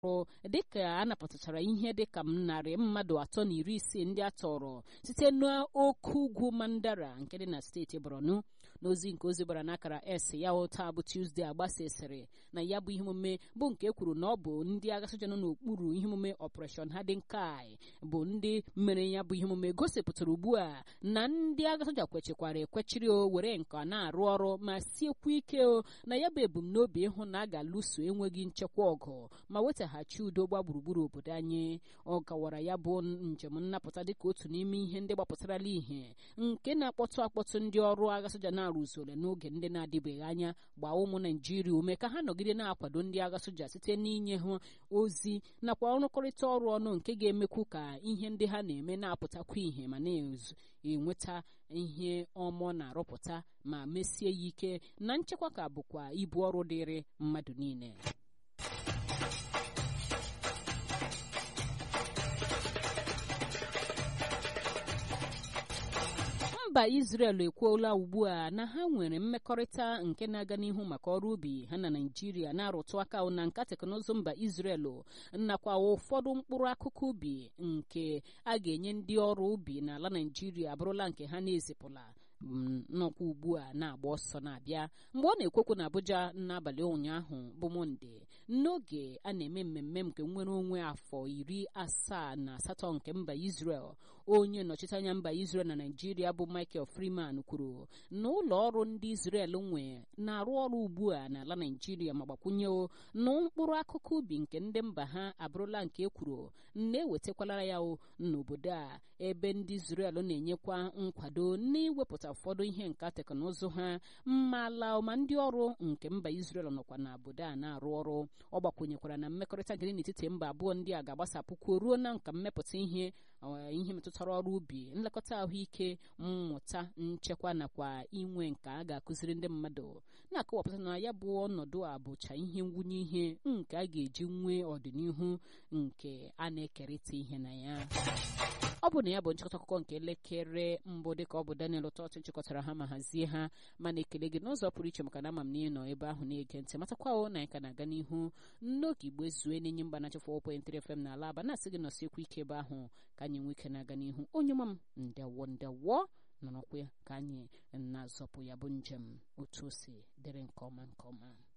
ọrụ dịka a napụtachara ihe dịka narị mmadụ atọ na iri isii ndị a tọrọ site n'oke ugwu mandara nke dị na steeti borno n'ozi nke ozi gbara n'akara s ya taa bụ tuzdee agbasasịrị na ya bụ ihe omume bụ nke e kwuru na ọ bụ ndị agha soja nọ n'okpuru ihe omume operation hadinkai bụ ndị mere ya bụ ihe omume gosipụtara ugbu a na ndị agha soja kwechikwara ekwechiri o were nka na-arụ ọrụ ma siekwa ike o na ya bụ ebumnobi ịhụ na a ga-alụso enweghị nchekwa ọgụ ma wetaghachi udo gba gburugburu obodo anyị ọ gawara ya bụ njem nnapụta dịka otu n'ime ihe ndị gbapụtarala ihe nke na-akpọtụ akpọtụ ndị ọrụ agha soja na-arụzole n'oge ndị na-adịbeghị anya gbaa ụmụ naijiria ume ka ha nọgide na-akwado ndị agha soja site n'inye ha ozi nakwa ọrụkọrịta ọrụ ọnụ nke ga-emekwu ka ihe ndị ha na-eme na-apụtakwa ihe ma na-enweta ihe ọmọ na-arụpụta ma mesie ya ike na nchekwa ka bụkwa ibu ọrụ dịrị mmadụ niile mba Israel ekwuola ugbu a na ha nwere mmekọrịta nke na-aga n'ihu maka ọrụ ubi ha na Naịjirịa na-arụtụ aka na nka teknụzụ mba Israel nakwa ụfọdụ mkpụrụ akụkụ ubi nke a ga-enye ndị ọrụ ubi n'ala Naịjirịa abụrụla nke ha na-ezipụla nnọkwa ugbu a na-agba ọsọ na-abịa mgbe ọ na-ekwekwu na Abuja n'abalị ụnyaahụ bụ Mọnde n'oge a na-eme mmemme nke nnwere onwe afọ iri asaa na asatọ nke mba Israel onye nnọchite anya mba Israel na Naịjirịa bụ Michael Freeman kwuru na ụlọ ọrụ ndị Israel nwe na-arụ ọrụ ugbu a n'ala Naịjirịa ma gbakwunye na mkpụrụ akụkụ ubi nke ndị mba ha abụrụla nke ekwuru na-ewetakwala ya n'obodo a ebe ndị Israel na-enyekwa nkwado n'iwepụta ụfọdụ ihe nka teknụzụ ha ma ala ma ndị ọrụ nke mba Israel nọkwa n'obodo a na-arụ ọrụ ọ gbakwunyekwara na mmekọrịta dị n'etiti mba abụọ ndị a ga-agbasapụkwuo ruo na nka mmepụta ihe ihe metụtara ọrụ ubi nlekọta ahụike mmụta nchekwa nakwa inwe nke a ga-akụziri ndị mmadụ na-akọwapụta na ya bụ ọnọdụ a bụcha ihe ngwunye ihe nke a ga-eji nwee ọdịnihu nke a na-ekerịta ihe na ya ọ bụ na ya bụ nchịkọta akụkọ nke elekere mbụ dịka ọ bụ Daniel Ụtọchị chịkọtara ha ma hazie ha mana ekele gị n'ụzọ pụrụ iche maka na ama m na ị nọ ebe ahụ na-ege ntị matakwawo na anyị ka na-aga n'ihu n'oge igbo ezue na-enye mba na-achịfụ 4.3 FM n'ala aba na-asị gị nọsiekwu ike ebe ahụ ka anyị nwee ike na-aga n'ihu onye ọma m ndewo ndewo nọrọkwa ka anyị na-azọpụ ya bụ njem otu o si dịrị nke ọma nke ọma